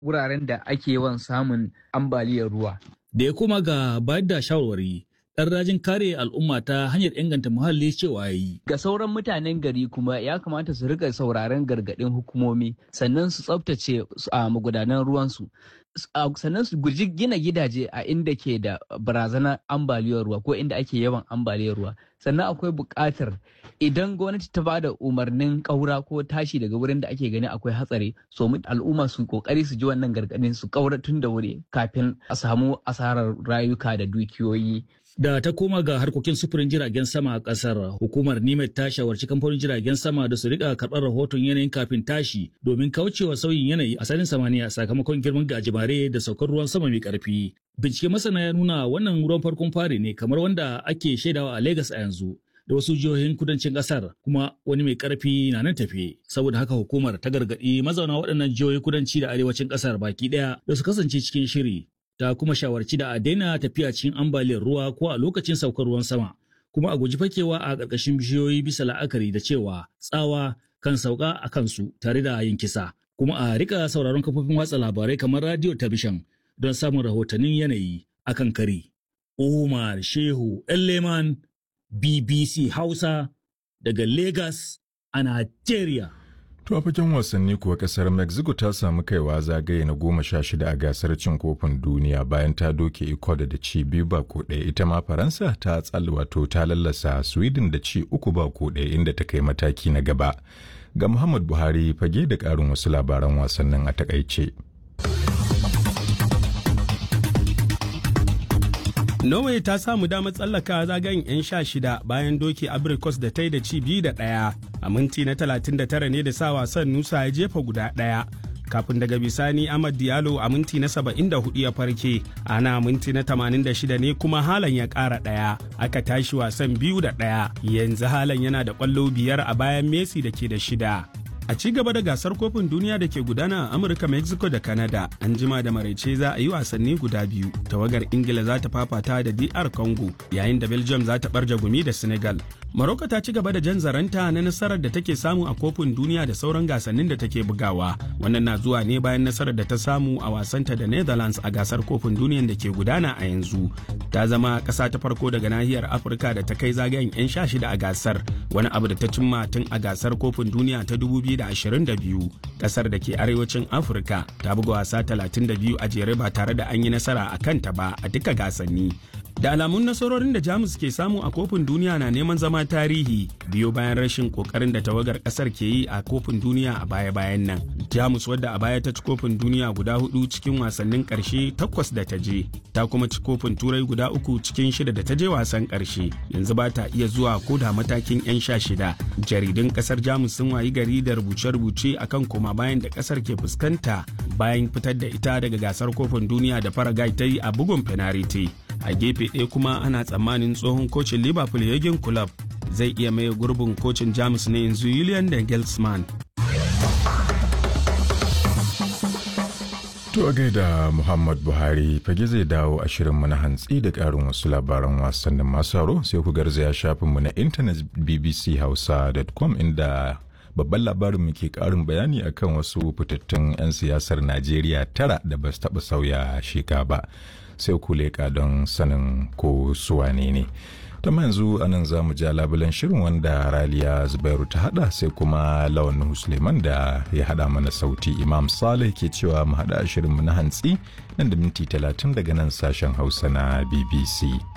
wuraren da ake yawan samun ambaliyar ruwa. Da ya koma ga bayar da shawarwari, ɗan rajin kare al'umma ta hanyar inganta muhalli cewa ya yi. Ga sauran mutanen gari kuma ya kamata su rika sauraron gargaɗin hukumomi sannan su tsaftace a magudanan ruwansu. sannan su guji gina gidaje a inda ke da barazanar ambaliyar ruwa ko inda ake yawan ambaliyar ruwa sannan akwai buƙatar idan gwamnati ta ba da umarnin ƙaura ko tashi daga wurin da ake gani akwai hatsari so al'umma su kokari su ji wannan gargaɗin su ƙaura tun da wuri kafin a samu asarar rayuka da dukiyoyi Da ta koma ga harkokin sufurin jiragen sama a kasar, hukumar Nimet ta shawarci kamfanin jiragen sama da su rika karɓar rahoton yanayin kafin tashi domin kaucewa sauyin yanayi a sanin samaniya sakamakon girman gajimare da saukar ruwan sama mai ƙarfi. Bincike masana ya nuna wannan ruwan farkon fari ne kamar wanda ake shaidawa a Legas a yanzu. da wasu jihohin kudancin kasar kuma wani mai karfi na nan tafe saboda haka hukumar ta gargaɗi mazauna waɗannan jihohin kudanci da arewacin kasar baki ɗaya da su kasance cikin shiri ta kuma shawarci da a daina tafiya cikin ambaliyar ruwa ko a lokacin saukar ruwan sama kuma a guji fakewa a ƙarƙashin bishiyoyi bisa la'akari da cewa tsawa kan sauka a kansu tare da yin kisa kuma a rika sauraron kafofin watsa labarai kamar radio talabishin don samun rahotannin yanayi akan kari. Umar Shehu Leman BBC Hausa daga Lagos a Nigeria. To a fagen wasanni kuwa kasar Mexico ta samu kaiwa zagaye na goma sha shida a gasar cin kofin duniya bayan ta doke Ecuador da ci biyu ba ko ɗaya ita ma Faransa ta tsal wato ta lallasa Sweden da ci uku ba ko ɗaya inda ta kai mataki na gaba. Ga Muhammad Buhari fage da ƙarin wasu labaran wasannin a takaice. Norway ta samu damar tsallaka zagayen 'yan sha shida bayan doki Abrikos da ta yi da ci biyu da ɗaya. A minti na 39 ne da sa wasan Nusa ya jefa guda ɗaya. Kafin daga bisani Ahmad Diallo a minti na 74 ya farke, ana minti na 86 ne kuma Halan ya ƙara ɗaya. Aka tashi wasan biyu da ɗaya. Yanzu Halan yana da ƙwallo biyar a bayan Messi da ke da shida. A ci gaba da gasar kofin duniya da ke gudana a Amurka, Mexico da Canada, an jima da maraice za a yi wasanni guda biyu. Tawagar Ingila za ta fafata da DR Congo, yayin da Belgium za ta barja gumi da Senegal. Morocco ta ci gaba da jan zaranta na nasarar da take samu a kofin duniya da sauran gasannin da take bugawa. Wannan na zuwa ne bayan nasarar da ta samu a wasanta da Netherlands a gasar kofin duniyan da ke gudana a yanzu. Ta zama ƙasa ta farko daga nahiyar Afirka da ta kai zagayen 'yan sha shida a gasar, wani abu da ta cimma tun a gasar kofin duniya ta 2022. Ƙasar da ke arewacin Afirka ta buga wasa 32 a jere ba tare da an yi nasara a kanta ba a duka gasanni. Da alamun nasarorin da Jamus ke samu a kofin duniya na neman zama tarihi biyo bayan rashin kokarin da tawagar kasar ke yi a kofin duniya a baya-bayan nan. Jamus wadda a baya ta ci kofin duniya guda hudu cikin wasannin karshe takwas da ta je, ta kuma ci kofin turai guda uku cikin shida da ta je wasan karshe. Yanzu ba ta iya zuwa ko da matakin 'yan sha shida. Jaridun kasar Jamus sun wayi gari da rubuce-rubuce akan koma bayan da kasar ke fuskanta bayan fitar da ita daga gasar kofin duniya da Paraguay ta yi a bugun fenariti. a gefe ɗaya kuma ana tsammanin tsohon kocin liverpool yagin club zai iya maye gurbin kocin jamus na yanzu julian da gelsman To a gaida Muhammad Buhari fage zai dawo a shirinmu na hantsi da ƙarin wasu labaran wasannin masu haro sai ku garzaya shafinmu na intanet bbchausa.com inda babban labarin mu ke ƙarin bayani akan wasu fitattun 'yan siyasar Najeriya tara da ba su taɓa sauya sheka ba. sai ku leƙa don sanin ko suwane ne. ta yanzu anan za mu ja labulen shirin wanda raliya zubairu ta hada sai kuma lawan suleiman da ya hada mana sauti imam saleh ke cewa mu hada shirin mu na hantsi nan da minti talatin daga nan sashen hausa na bbc